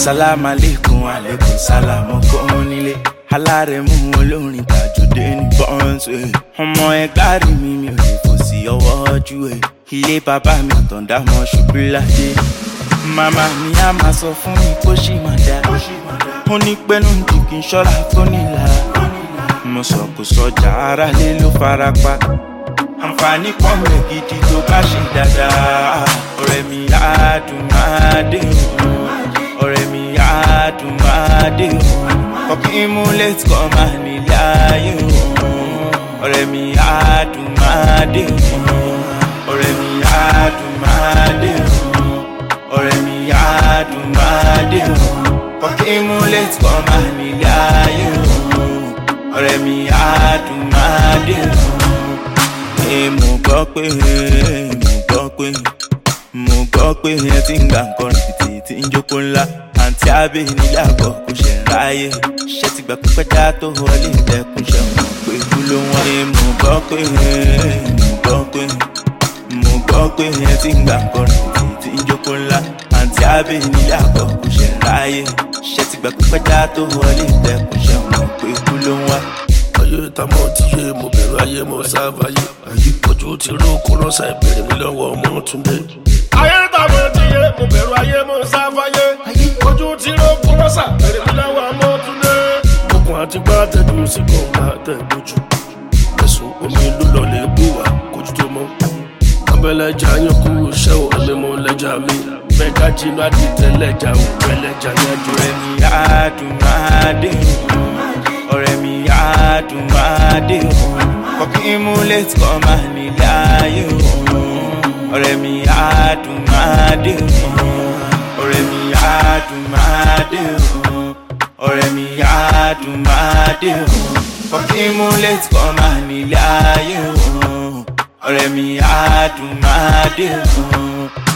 sálámù aleykum aleykum sálámù kọ́ nílé alárẹ̀mú olórin tàjọdé ní bọ́ǹsì ọmọ ẹgbàá rí mi mi ò lè fò sí ọwọ́ ojú ẹ̀ ilé bàbá mi àtọ̀dá mọ́ ṣubú ládé màmá mi á máa sọ fún mi kó ṣì máa dá ó ní pẹ́nu jù kí n ṣọ́ra tó nílara mo sọ kò sọjà ara lé ló fara pa àǹfààní pọ̀ rẹ̀ gidi tó bá ṣe dáadáa ọ̀rẹ́ mi á dùn máa dé òun ọ̀rẹ́ mi á dùn máa dé òun kọ́kí mú létí kọ́ máa nílé ayé òun ọ̀rẹ́ mi á dùn máa dé òun ọ̀rẹ́ mi á dùn máa dé òun ọ̀rẹ́ mi á dùn máa dé òun kọ́kí mú létí kọ́ máa nílé ayé òun ọ̀rẹ́ mi á dùn máa dé òun mo gbọ́ pé mo gbọ́ pé mo gbọ́ pé ẹ ti ń gbà nǹkan rìbìtì tí ń jókòó ńlá àǹtí abẹ́ nílé àbọ̀ kò ṣe ń ráyè ṣé ti gbà pípẹ́ dá tó wọlé ìdẹ́kùn ṣe mọ̀ pé kú ló wọ́n. mo gbọ́ pé mo gbọ́ pé mo gbọ́ pé ẹ ti ń gbà nǹkan rìbìtì tí ń jókòó ńlá àǹtí abẹ́ nílé àbọ̀ kò ṣe ń ráyè ṣé ti gbà pípẹ́ dá tó wọlé ìdẹ́kùn ṣe mọ̀ pé kú ló wọ́n ayé tamọ ti yé mo bẹ̀rù ayé mo sáfàyè ojú ti ró kó lọ́sà ìbéèrè mi lọ́wọ́ ọmọ túnde. ayé tamọ ti yé mo bẹ̀rù ayé mo sáfàyè ojú ti ró kó lọ́sà ìbéèrè mi lọ́wọ́ ọmọ túnde. okùn àti gbá tẹ̀jú sí kan bá tẹ̀ lójú ẹ̀sùn omi ló lọ lè bù wá kójú tó mọ́. abẹ́lẹ́jà yín kú iṣẹ́ ò ẹ̀mí mo lẹ́jà mi bẹ́ẹ̀ ká jinú àdìtẹ̀ lẹ́jà ò pẹ́lẹ́jà yẹn jù. ọ̀rẹ́ mi á dùn máa dé òun ọ̀rẹ́ mi á dùn máa dé òun kọ́kí mú létí kọ́ máa nílé ayé òun ọ̀rẹ́ mi á dùn máa dé òun ọ̀rẹ́ mi á dùn máa dé òun ọ̀rẹ́ mi á dùn máa dé òun kọ́kí mú létí kọ́ máa nílé ayé òun ọ̀rẹ́ mi á dùn máa dé òun.